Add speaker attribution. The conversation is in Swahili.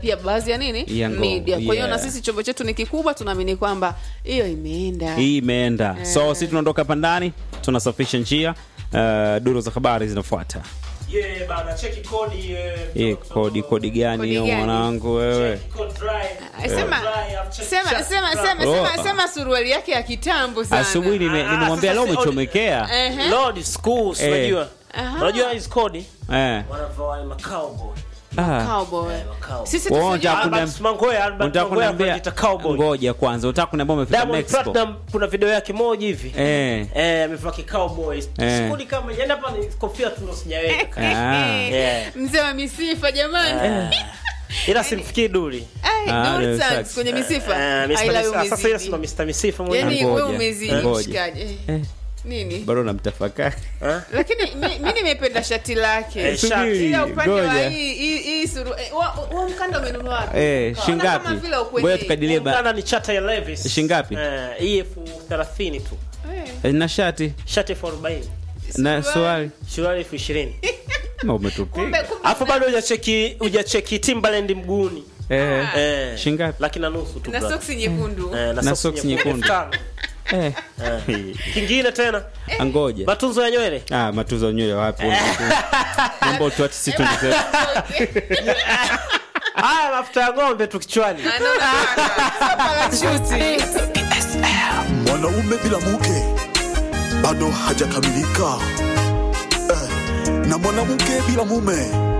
Speaker 1: pia baadhi ya nini
Speaker 2: Ya ngoma,
Speaker 1: media kwa hiyo
Speaker 2: yeah.
Speaker 1: na sisi chombo chetu ni kikubwa tunaamini kwamba hiyo imeenda
Speaker 2: hii imeenda so si tunaondoka hapa ndani tunasafisha njia uh, duru za habari zinafuata
Speaker 3: Yeah, bana cheki kodi eh,
Speaker 2: hii
Speaker 3: mtoto.
Speaker 2: kodi kodi gani
Speaker 1: Kodi
Speaker 2: hiyo
Speaker 1: gani?
Speaker 2: mwanangu wewe
Speaker 3: Cheki code dry.
Speaker 1: sema
Speaker 3: Dry, I've checked
Speaker 1: sema
Speaker 3: chat
Speaker 1: sema
Speaker 3: dry.
Speaker 1: sema
Speaker 2: Oh.
Speaker 1: sema sema suruali yake ya kitambo sana
Speaker 2: asubuhi nime-
Speaker 3: Ah,
Speaker 2: nimemwambia
Speaker 3: sasa
Speaker 2: leo
Speaker 3: si-
Speaker 2: umechomekea
Speaker 1: Ehe.
Speaker 3: Lord schools
Speaker 2: Eh.
Speaker 3: unajua
Speaker 1: Aha.
Speaker 3: unajua hizi kodi
Speaker 2: eh.
Speaker 3: wanavaa wale macowboy
Speaker 2: ah.
Speaker 1: Cowboy.
Speaker 3: Cowboy.
Speaker 1: sisi
Speaker 2: Wao
Speaker 1: tusijua-
Speaker 2: wanataka kuna-
Speaker 3: Albert Mangoya Albert
Speaker 2: unataka
Speaker 3: Mangoya
Speaker 2: kuniambia
Speaker 3: anajiita cowboy
Speaker 2: ngoja kwanza unataka kuniambia umefika
Speaker 3: Diamond
Speaker 2: Mexico
Speaker 3: Platinum kuna video yake moja hivi
Speaker 2: eh.
Speaker 3: eh amevaa kicowboy
Speaker 2: Eh.
Speaker 3: skuli kama yani hapa ni kofia tu ndo sijaweka
Speaker 2: Ah.
Speaker 3: Yeah.
Speaker 1: mzee wa misifa jamani
Speaker 3: ila simfikii duli
Speaker 1: Ai,
Speaker 2: Ah,
Speaker 1: Dulce
Speaker 2: ndio
Speaker 1: Sax
Speaker 2: sax.
Speaker 1: kwenye misifa
Speaker 3: Eh, Mr.
Speaker 1: Ai, la,
Speaker 3: Misifa. sasa ile
Speaker 1: umezidi.
Speaker 3: sima Mr. Misifa mwenyewe
Speaker 1: yani
Speaker 2: Ngoja,
Speaker 1: wewe umezidi
Speaker 2: ngoja.
Speaker 1: mshikaji
Speaker 2: Eh.
Speaker 1: nini
Speaker 2: bado namtafakari
Speaker 3: Eh?
Speaker 1: lakini mi, mi nimependa shati lake
Speaker 3: Eh,
Speaker 2: Subiri,
Speaker 1: ila upande wa
Speaker 2: ngoja.
Speaker 1: hii hii hii suru eh, wa- wa mkanda umenunua wapi
Speaker 2: eh,
Speaker 1: Naona
Speaker 2: shingapi
Speaker 1: kama vile ukwenye-
Speaker 2: ngoja tukadilie ba
Speaker 3: Ungana ni chata ya Levis
Speaker 2: Shingapi?
Speaker 3: eh hii elfu thelathini tu
Speaker 1: Eh,
Speaker 2: na shati
Speaker 3: shati elfu arobaini
Speaker 2: na
Speaker 1: suruali.
Speaker 2: swali
Speaker 3: suruali elfu ishirini
Speaker 2: na umetupiga
Speaker 1: kumbe kumbe
Speaker 3: alafu bado hujacheki hujacheki Timberland mguuni
Speaker 2: eh.
Speaker 3: eh
Speaker 2: Shingapi?
Speaker 3: laki na nusu tu
Speaker 1: na
Speaker 3: brother.
Speaker 1: soksi nyekundu
Speaker 3: eh,
Speaker 2: Na
Speaker 3: soksi
Speaker 2: socks nyekundu.
Speaker 3: Elfu tano.
Speaker 2: eh.
Speaker 3: Eh. kingine tena
Speaker 2: angoja
Speaker 3: matunzo ya nywele
Speaker 2: ah, matuzo ya nywele wapi mambo tu ati si tuende zetu.
Speaker 3: haya mafuta ya ng'ombe tu kichwani
Speaker 1: Anaona sio parachuti
Speaker 4: mwanaume bila mke bado hajakamilika eh, na mwanamke bila mume